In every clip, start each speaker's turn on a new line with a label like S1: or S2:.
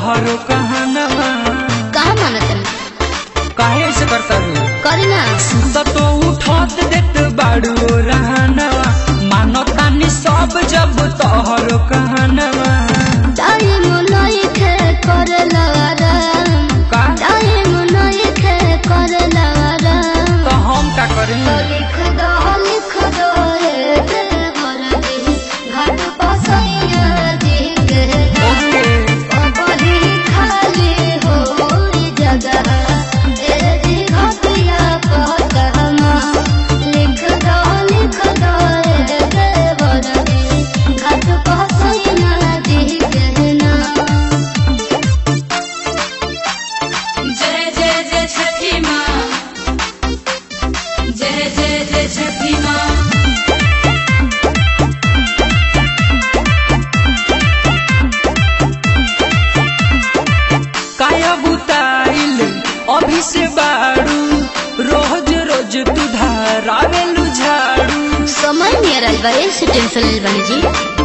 S1: तोहरो कहनवा
S2: कहा मानत
S1: काहे ऐसे करता रू
S2: करी ना
S1: त तो उठत देत बाड़ू रहनवा मानो तानी सब जब तोहरो कहनवा
S2: टाइम नहीं खे कर लवाराम
S1: का
S2: टाइम नहीं खे कर लवाराम
S1: तो हम का करी
S2: तो लिख दो लिख दो ए देवर जी घाट पसैया जी के
S1: ओके
S2: बड़ी खाली हो जगह ए जी घटिया कहमा लिख दो लिख दो ए देवर जी घाट पसैया जी के ना
S3: जय जय जय छठी माँ जय जय जय छठी माँ
S1: काया बुताइल अभी से बाड़ू रोज रोज तू धारावेलू झाड़ू
S2: समय नियर आइल बा ऐसे टेंशन लेल बानी जी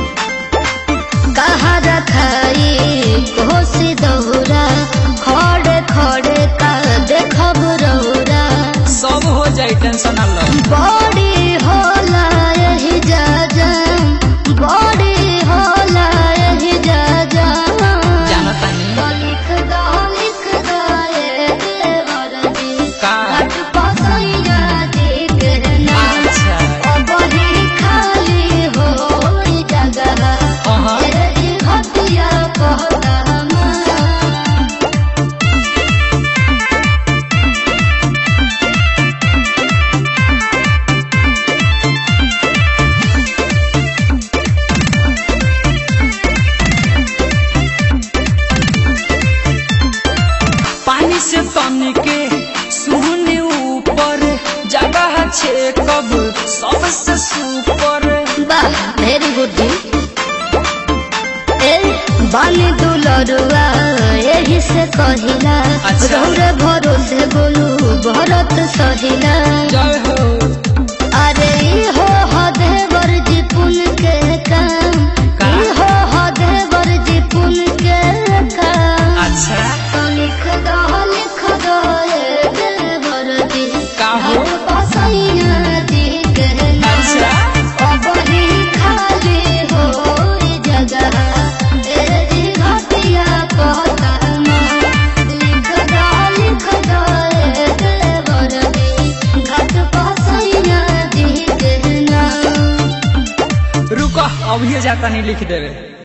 S2: कहाँ रखाई कोसी दौरा खड़े खड़े का देखब रौरा
S1: सब हो जाई टेंशन अल्लाह
S2: बड़ी होला यही जा जा बड़ी होला यही जा जा
S1: जानता नहीं
S2: तो लिख दो लिख दो ए देवर जी
S1: का
S2: घाट पसैया जी के नाम
S1: अच्छा
S2: बड़ी खाली हो जगह
S1: अहाँ
S2: तेरी हटिया कहमा
S1: पानी से तन के सुने ऊपर जगह छे कब सबसे सुपर
S2: वाह वेरी गुड जी ए बानी दुलरुआ यही से कहिला
S1: अच्छा।
S2: रौरे भरोसे बोलू भरत सहिला
S1: जय हो
S2: अरे ई हो हदेवर जी पुन के काम
S1: का?
S2: ई हो हदेवर जी पुन के काम
S1: अच्छा
S2: तो लिख दो लिख दो ए देवर जी
S1: का हो?
S2: घर पसैया जी के नाम
S1: अच्छा
S2: बड़ी खाली हो जगह तेरी घटिया कहमा लिख दो लिख दो ए देवर जी घाट पसैया जी के नाम
S1: रुको अभी जाता नहीं लिख देवे